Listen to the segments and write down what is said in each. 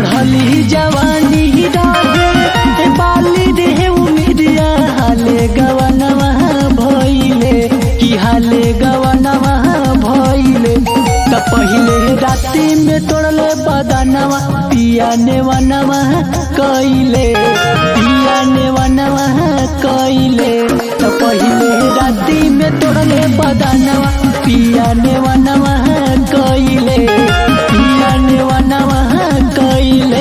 चढ़ली जवानी रहे बाली रे उमिरिया हाले गवनवा भइले कि हाले गवनवा भइले त पहिले राति में तोड़ले बदनवा पिया ने वनवा कइले पिया ने वनवा कइले त पहिले राति में तोड़ले बदनवा पिया ने वनवा कइले पिया ने वनवा कइले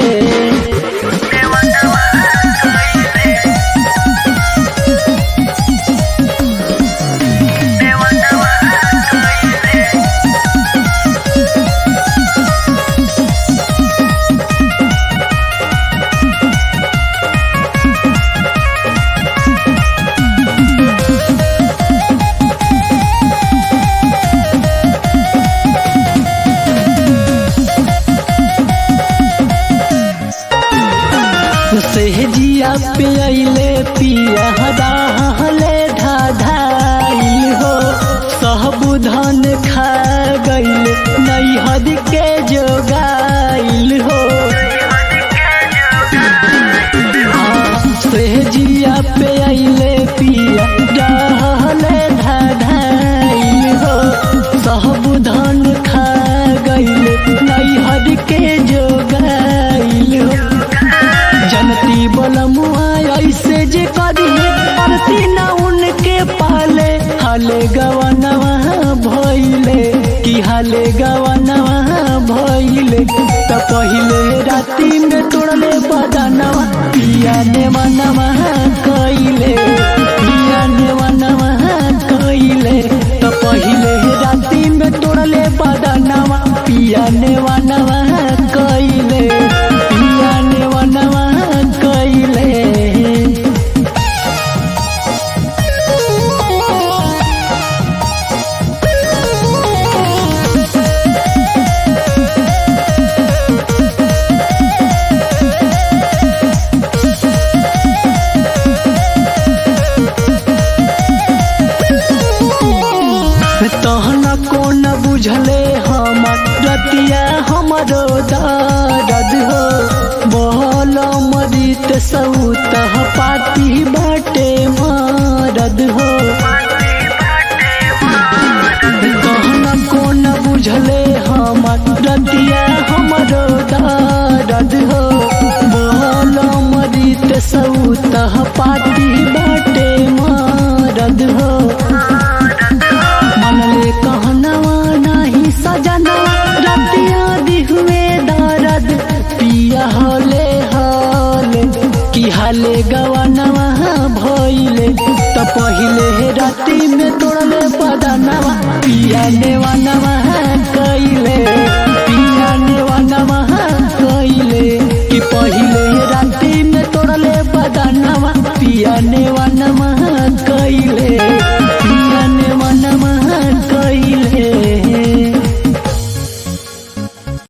सेहजिया पे अइले पिया हले धाधाइल हो सहबुधन खा गइल नैहद के जोगाइल हो सेहजिया पे अइले पिया रहले धाधाइल हो सहबुधन खा गइल नैहद के जोगाइल हो जनती बलमुआ ऐसे जे करी करती न उनके पाले हाले गवनवा भइले कि हाले गवनवा भइले त पहिले राति में तोड़ले बदनवा पिया ने मनवा कइले पिया ने मनवा कइले त पहिले राति में तोड़ले बदनवा पिया ने मनवा कइले पिया ने मनवा कइले तहन कोन बुझले हमर रतिया हमरो दर्द हो बहल मरित सौत पाती बाटे मरद हो तहन कोन बुझले हमर रतिया हमरो दर्द हो बहल मरित सौत पाती बाटे मरद हो मनले कहनवा नाही सजनवा रतिया दिहुए दर्द पिया हले हले कि हाले गवनवा भइले त पहिले राति में तोड़ले बदनवा पिया ने